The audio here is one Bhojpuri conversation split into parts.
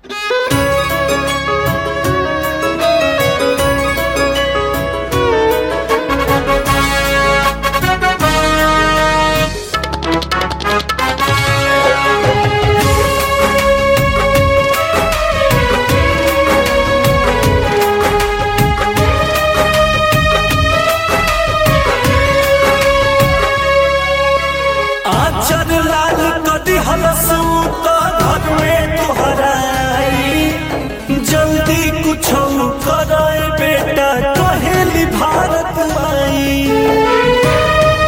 आचर लाल कदी हलसू तो घर में तोहराई जल्दी कुछ करे बेटा कहेली भारत माई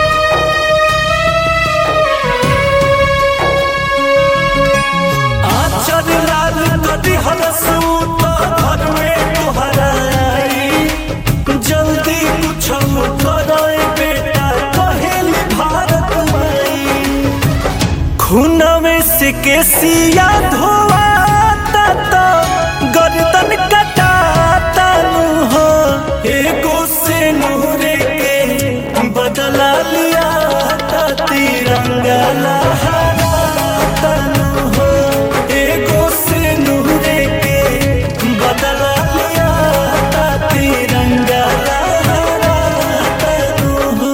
आचर लाल कदी हलसू तो घर में तोहराई जल्दी कुछ करे बेटा कहेली भारत माई खूनवे से केसिया धोआता तो गर्दन कटाता हो एगो से नूरे के बदला लिया ता तिरंगा लहराता हो एगो से नूरे के बदला लिया ता तिरंगा लहराता हो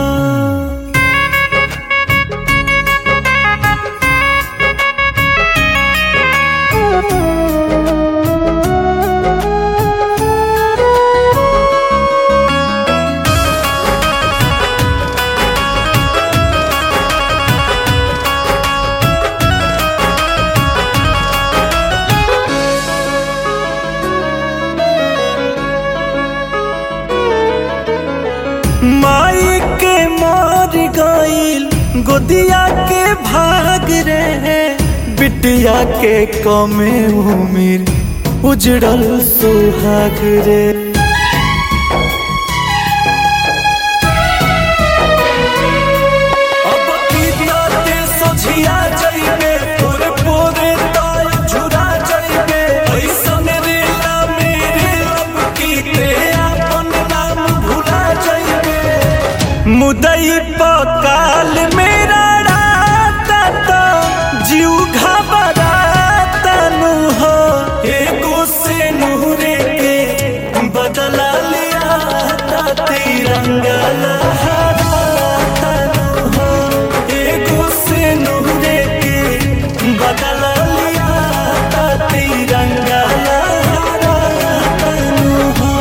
माई के मार गईल गोदिया के भाग रे बिटिया के कमे उमिर उजड़ल सुहाग रे अब की ताते सोझिया जइबे तोरे पोरे ताल झुरा जइबे ऐसन रेला मेरे अब की ते अपन नाम भुला जइबे मुदई पकाल मेरा राता तो जीव घबराता नु हो एगो से नूरे के बदला लिया ता तिरंगा लहराता नु हो एगो से नूरे के बदला लिया ता तिरंगा लहराता नु हो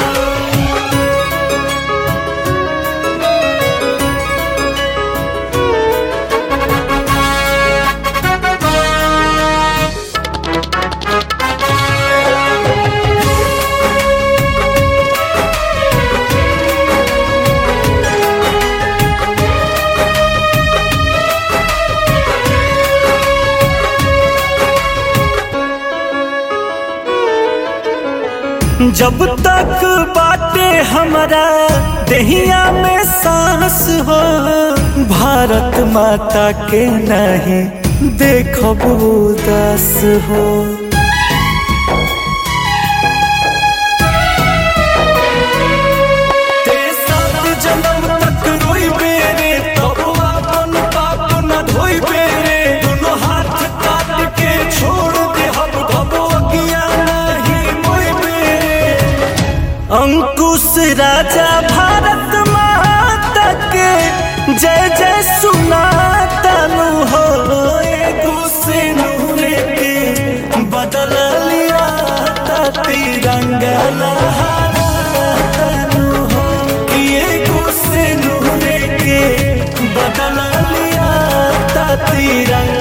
जब तक बाटे हमारा दहिया में सांस हो भारत माता के नहीं देखब उदास हो तेसर जन्म तक रोइबे रे, तब आपन पाप न धोइबे रे। दुनो हाथ काट के छोड़ देहब, तब अगिया नहीं मोइबे रे। अंकुश राजा भारत माता के जय जय सुनाता नु हो एगो से नूरे के बदल लिया ता तिरंगा लहराता नु हो कि एगो से नूरे के बदल लिया ता तिरंगा